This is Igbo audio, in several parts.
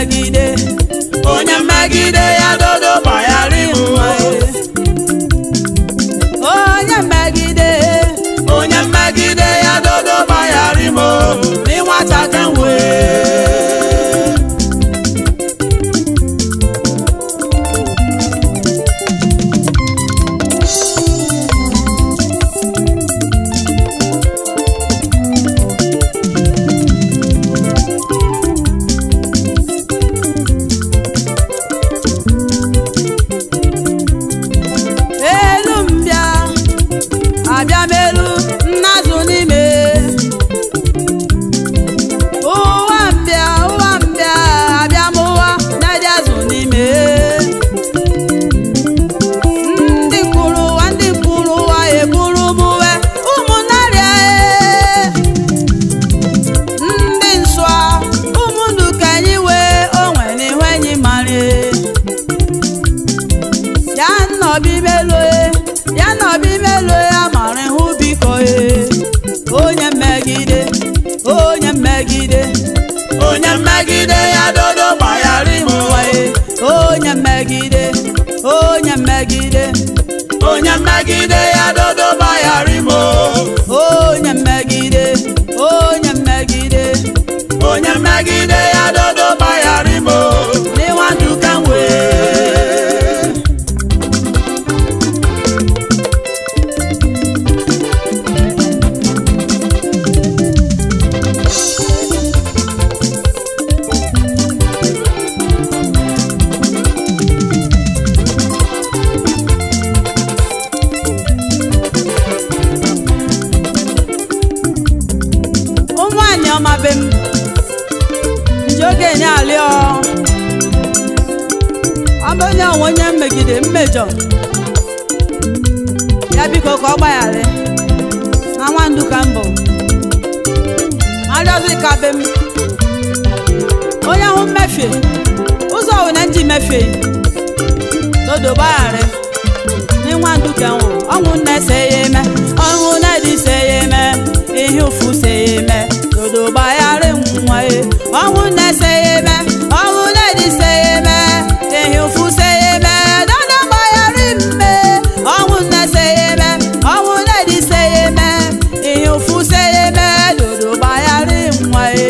mmegide onye mmegide ya dodo gbaghara ịnwa onye mmegide onye mmegide ya dodo gbaghara imo n'ịnwata ka nwee elu mbịa abịa m elu nnazụ n'ime ụwa mbịa ụwa mbịa abịa m ụwa na-eji azụ n'ime ndị kwuru ụwa ndị kwuru ụwa eburu m uwe ụmụnarịa ndị nsọ ụmụndụ ka anyị wee onwe n'ihu enyi mara ya nọbi meloe ya nọbi meloe amara ihu biko e onye mmegide onye mmegide onye mmegide ya dodo gbaghara ịmụwa e onye mmegide onye mmegide onye mmegide ya dodo gbaghara imo onye mmegide onye mmegide onye mmegide ya dodo gbaghara imo n'ịnwa ndụ ka m wee ụmụanyị ọma be m ji okenye alịọ ọ bụ onye onwe onye mmegide mmejọ ya biko ka ọ gbaghara na nwandu ka mbụ arịọzi ka be m onye hụ mmefie ụzọ ọwụna nji mefie dodo gbaghara n'ịnwandu ka nwụ ọnwụ nne se ya eme ọnwụ nne dị se ya eme ihe ụfụ se ya eme dodo gbaghara nwa ya ọnwụ nne se ya eme ọnwụ nne dị se ya eme ihe ụfụ se ya eme dodo gbaghara mme ọnwụ nne se ya eme ọnwụ nne dị se ya eme ihe ụfụ se ya eme dodo gbaghara nwa ya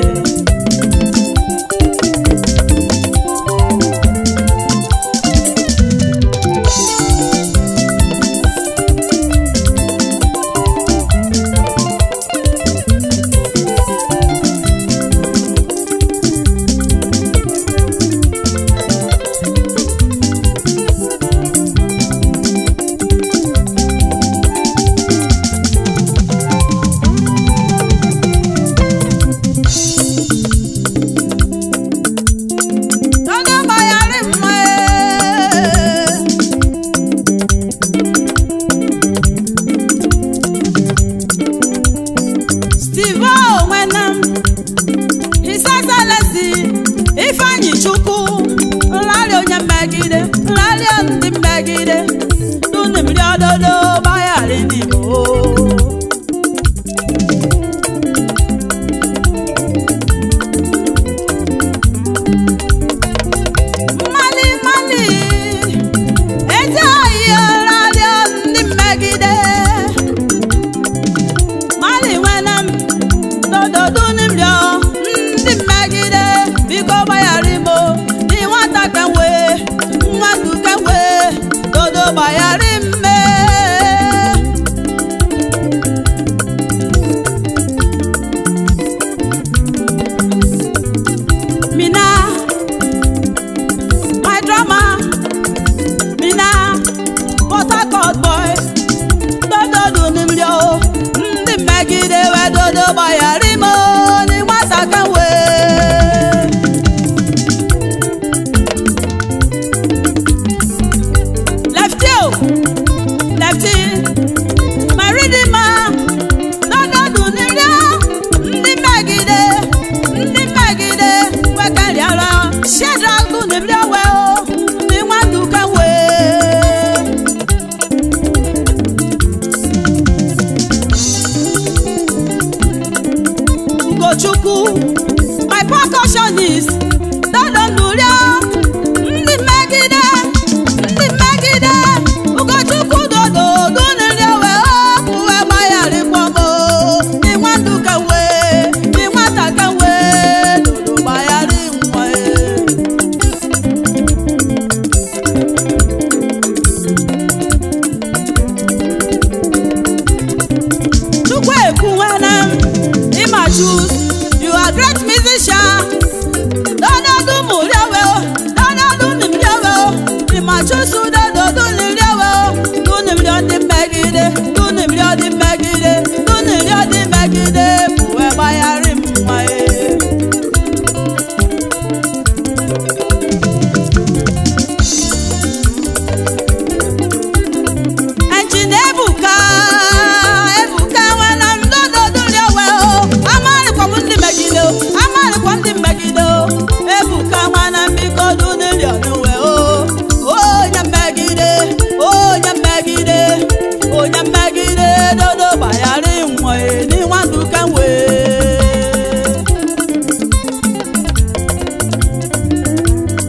Dodo gbaghara mma Steve onwena His Excellency Ifeanyi Chukwu nrarị onye mmegide nrarị ndị mmegide dunu mmiri ododo gbaghara n'Igbo mali mali ezi ahịa radio ndị mmegide mali nwere m dododu n'imrio ndị mmegide biko gbaghara imo dị nwata kenwe nwatu kenwe dodo gbaghara mme mina my drama mina port harcourt boy dododu n'imri o ndị mmegide wee dodo gbaghara imo ni nwata ka wee lefty o lefty my redeemer dododu n'imri o ndị mmegide ndị mmegide wekarịara shedragu n'imri owe o ndị nwata ka wee Ugochukwu my percussionist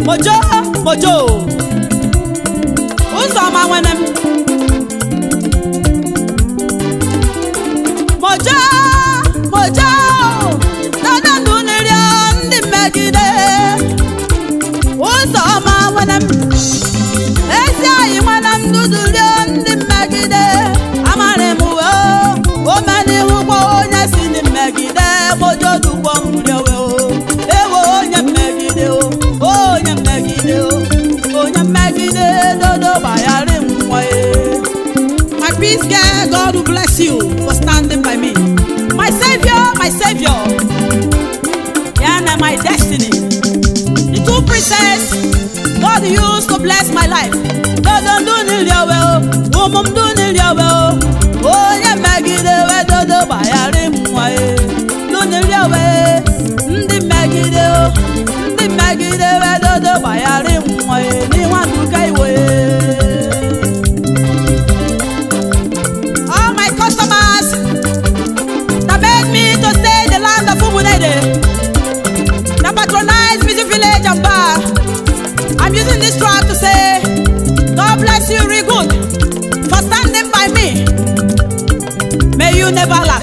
mojo mojo ụzọ ọma nwene m mojo mojo dada ndụ n'irio ndị mmegide ụzọ ọma nwene m ezi anyị nwene m dudurio ndị mmegide amarị m uwe o omenihu gwa onye si ndị mmegide mojo dugbo nriowe o ewo onye mmegide o onye mmegide o onye mmegide dodo gbaghara nwa e My peace girl, God will bless you for standing by me. My savior, my savior. Yeah, and my destiny. The two princess God used to bless my life. Dodo do niliowe o, umum do niliowe o. Onye megide we dodo bayari mwa e. Do niliowe, ndị megide o. Ndị megide we dodo bayari mwa e. Ni wanduka iwe. all my customers that made me to stay in the land of Umunede, that patronize Music Village and Bar. I'm using this track to say, God bless you, real good, for standing by me. May you never lack.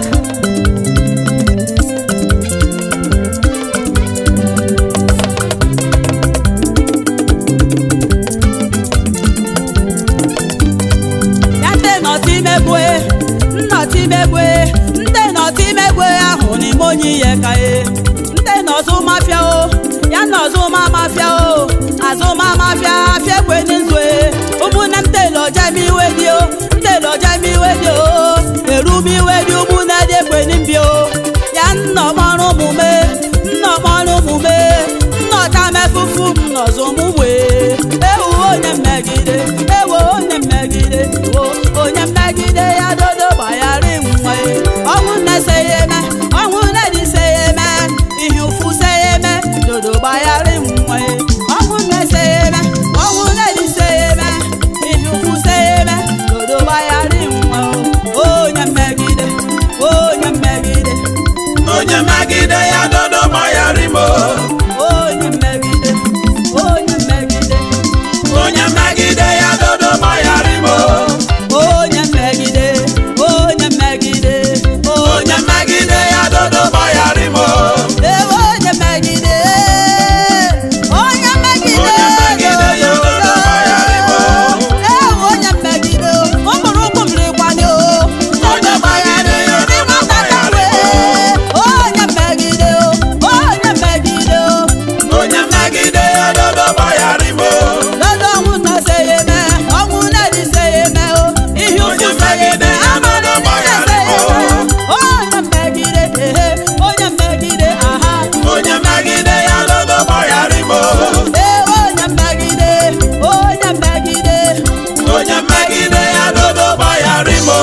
ya ndị nọtị megwe nnọtị megwe ndị nọtị megwe ahụ n'ime onye ihe ka e ndị nọzụ mafia o ya nọzụ ma mafia o azụ ma mafia afia ekwe n'izu e ụmụnne m telo jem iwe dị o ntelo jem iwe dị o erum iwe dị ụmụnne dị ekwe n'mbi o ya nnọmọrụ omume nnọmọrụ omume nnọta mefufu m nọzụ m wee ewu onye mmegide ewo onye mmegide ewo onye mmegide ya dodo gbaghara nwa ya ọnwụ na-ese ya eme ọnwụ na-edise ya eme ihe ụfụ se ya eme dodo gbaghara nwa ya ọnwụ na-ese ya eme ọnwụ na-edise ya eme ihe ụfụ se ya eme dodo gbaghara nwa ya onye mmegide onye mmegide onye megide ya dodo gbaghara imo onye mmegide onye mmegide onye megide ya dodo gbaghara imo onye mmegide onye mmegide onye megide ya dodo gbaghara imo ewe onye mmegide onye mmegide onye megide ya dodo gbaghara imo ewe onye mmegide ụmụrụ ụkwụ m rịkwanye onye megide ya dodo gbaghara imo onye mmegide onye mmegide onye megide ya dodo gbaghara imo dodo ọnwụ na-ese ya eme ọnwụ na-edise ya eme ihe Onye ụfụ se ya eme mmegide ya amara dodo niile se ya eme onye mmegide ehe onye mmegide aha onye megide ya dodo gbaghara imo ee onye mmegide onye mmegide onye megide ya dodo gbaghara imo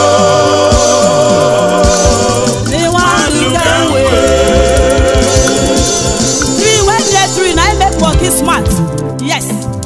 n'ịnwa ndụ ka wee three wey dey three na im make monkey smart yes